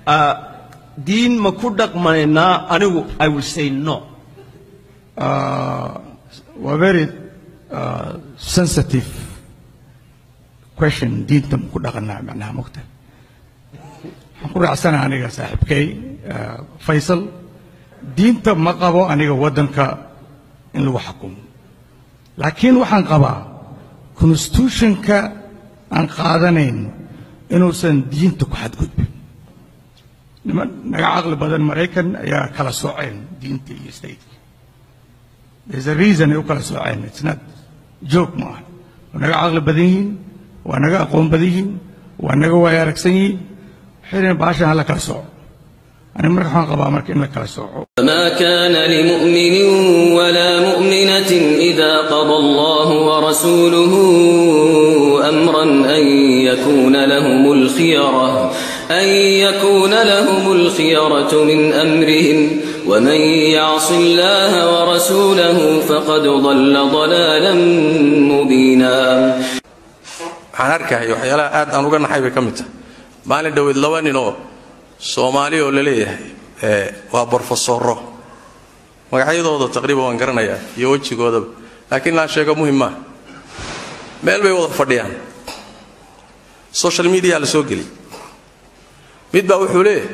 ah, diin ma ku dhaqmaynaa anigu i will say no uh, waa very uh, sensitive question diinta ma ku dhaqanaa macnaha mogta waxaan ku raacsana aniga saaxiibkay uh, faysal diinta ma qabo aniga waddanka in lagu xukumo laakiin waxaan qabaa constitutionka aan qaadanayn inuusan diinta ku xadgudbin niman naga caqli badan maraykan ayaa kala sooceen diinta iyo stateka There's a reason ay u kala sooceen. It's not joke ma aha. Waa naga caqli badan yihiin, waa naga aqoon badan yihiin, waa naga waaya aragsan yihiin. Waxay leeyihin baashan hala kala sooco. Ani marka waxaan qabaa marka in la kala sooco. ما كان لمؤمن ولا مؤمنة إذا قضى الله ورسوله أمرا أن يكون لهم الخيرة أن يكون لهم الخيرة من أمرهم ومن يعص الله ورسوله فقد ضل ضلالا مبينا waxaan arkahay waxyaalaha aad aan uga naxay bay ka mid tahay maalin dhoweed laba nin oo soomaali oo la leeyahay ee waa borofesoro magacyadooda taqriiban waan garanayaa iyo wejigoodaba laakiin laan sheego muhim maaha meel bay wada fadhiyaan social media la soo geliyay mid baa wuxuu leeyahay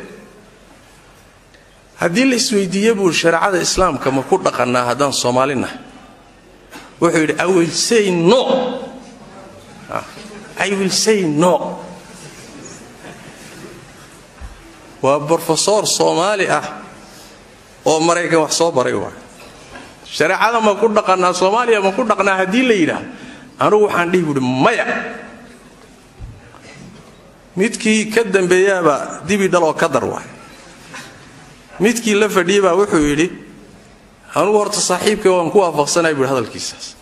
haddii la isweydiiye buu shareecada islaamka ma ku dhaqannaa haddaan soomaali nahay wuxuu yidhi i will say no I will say no. waa brofesor soomaali ah oo maraykan wax soo baray waay shareecada ma ku dhaqanaa soomaaliya ma ku dhaqnaa haddii la yidhaah anugu waxaan dhihi buuhi maya midkii ka dambeeyaabaa dibi dhal oo ka dar waay midkii la fadhiyey baa wuxuu yidhi anugu horta saaxiibkay waan ku waafaqsanay buuhi hadalkiisaas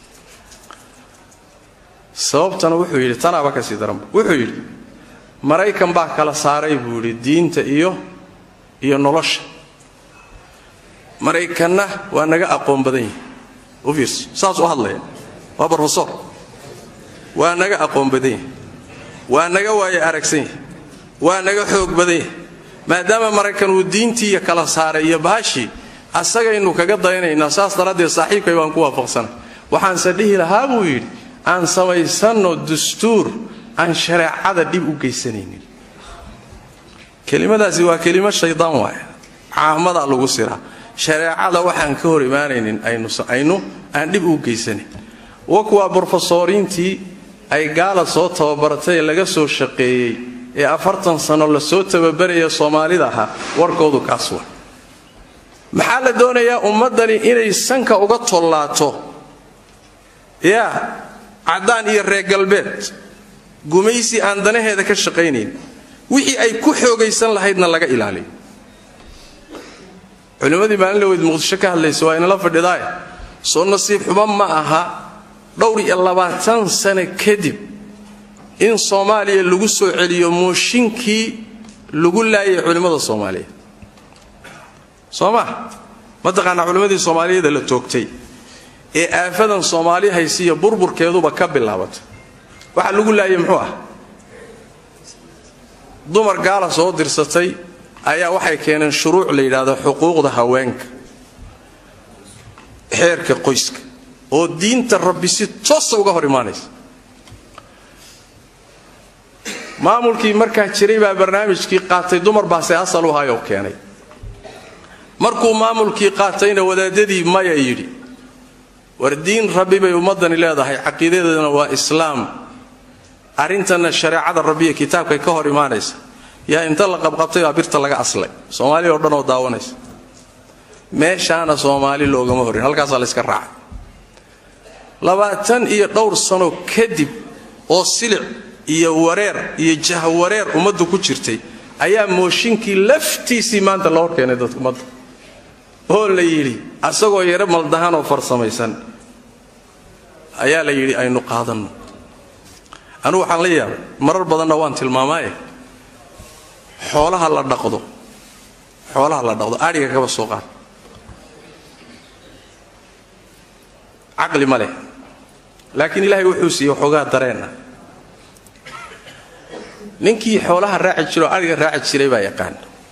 sababtana wuxuu yidhi tanaaba kasii daranba wuxuu yidhi maraykan baa kala saaray buu yidhi diinta iyo iyo nolosha maraykanna waa naga aqoon badan yihi u fiirso saas u hadlaya waa brofesor waa naga aqoon badan yahi waa naga waaye aragsan yahi waa naga xoog badan yahi maadaama maraykan uu diintiiya kala saaray iyo baashii asagaynu kaga dayanaynaa saas daraaddeed saaxiibkay baan ku waafaqsanay waxaanse dhihi lahaa buu yidhi aan samaysanno dastuur aan shareecada dhib u geysanaynin kelimadaasi waa kelimo shaydaan waaya caamadaa lagu siraa shareecada waxaan ka hor imaanaynin aynu aan dhib u geysanayn wa kuwaa brofesoriintii ay gaala soo tababaratay ee laga soo shaqeeyey ee afartan sano lasoo tababaraya soomaalida ahaa warkoodu kaas wa maxaa la doonayaa ummaddani inay sanka uga tollaato yaa caddaan iyo reer galbeed gumaysi aan danaheeda ka shaqaynayn wixii ay ku xoogaysan lahaydna laga ilaaliyo culimmadii maalin laweyd muqdisho ka hadlaysa waa inala fadhidaay soo nasiib xumo ma aha dhowr iyo labaatan sano kadib in soomaaliya lagu soo celiyo mooshinkii lagu laayay culimmada soomaaliyeed soo ma mataqaanaa culimmadii soomaaliyeeda la toogtay ee aafadan soomaali haysiiya burburkeeduba ka bilaabatay waxa lagu laayay muxuu ah dumar gaala soo dirsatay ayaa waxay keeneen shuruuc la yidhaahdo xuquuqda haweenka xeerka qoyska oo diinta rabbi si toosa uga hor imaanaysa maamulkii markaa jiray baa barnaamijkii qaatay dumar baase asal u hayoo keenay markuu maamulkii qaatayna wadaadadii maya yidhi war diin rabbi bay ummaddani leedahay caqiidadeedana waa islaam arrintanna shareecada rabbiya kitaabkay ka hor imaanaysa yaa inta la qabqabtay baa birta laga aslay soomaaliya oo dhan oo daawanaysa meeshaana soomaali loogama horin halkaasaa layska raacay labaatan iyo dhowr sano kadib oo silic iyo wareer iyo jahwareer ummaddu ku jirtay ayaa mooshinkii laftiisii maanta la hor keenay dadka ummadda oo la yidhi asagoo yaro maldahan oo farsamaysan ayaa la yidhi aynu qaadanno anugu waxaan la yaabay marar badanna waan tilmaamaaye xoolaha la dhaqdo xoolaha la dhaqdo adhiga kaba soo qaad caqli ma leh laakiin ilaahay wuxuu siiyey waxoogaa dareen ah ninkii xoolaha raaci jiro o adhiga raaci jiray baa yaqaan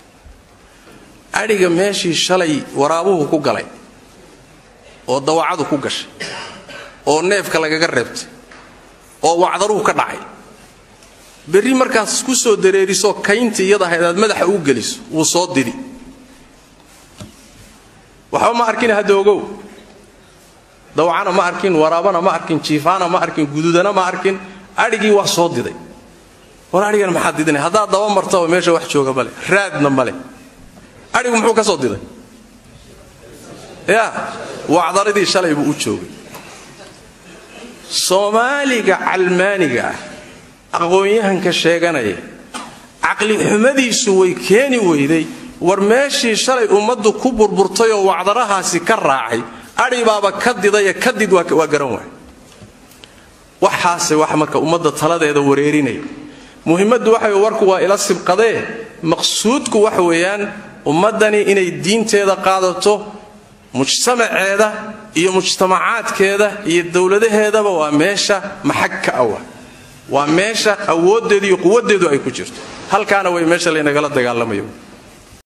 adhiga meeshii shalay waraabuhu ku galay oo dawacadu ku gashay oo neefka lagaga reebtay oo wacdaruhu ka dhacay berri markaas ku soo dareeriso kayntii iyada ahayd aad madaxa u geliso wuu soo didi waxba ma arkin hadda ogow dawacana ma arkin waraabana ma arkin jiifaana ma arkin gududana ma arkin adhigii waa soo diday war adhigan maxaad didina haddaad daba martaba meesha wax jooga male raadna male adhigu muxuu ka soo diday ya wacdaradii shalay buu u joogay soomaaliga calmaaniga ah aqoon-yahanka sheeganaya caqli xumadiisu way keeni weyday war meeshii shalay ummaddu ku burburtay oo wacdarahaasi ka raacay adhi baaba ka didaye kadid waa garan waay waxaase wax marka ummadda taladeeda wareerinaya muhimmaddu waxa warku waa ila sibqadee maqsuudku waxa weeyaan ummaddani inay diinteeda qaadato mujtamaceeda iyo mujtamacaadkeeda iyo dowladaheedaba waa meesha maxag ka awa waa meesha awooddeedu iyo quwaddeedu ay ku jirto halkaana way meesha laynagala dagaalamayo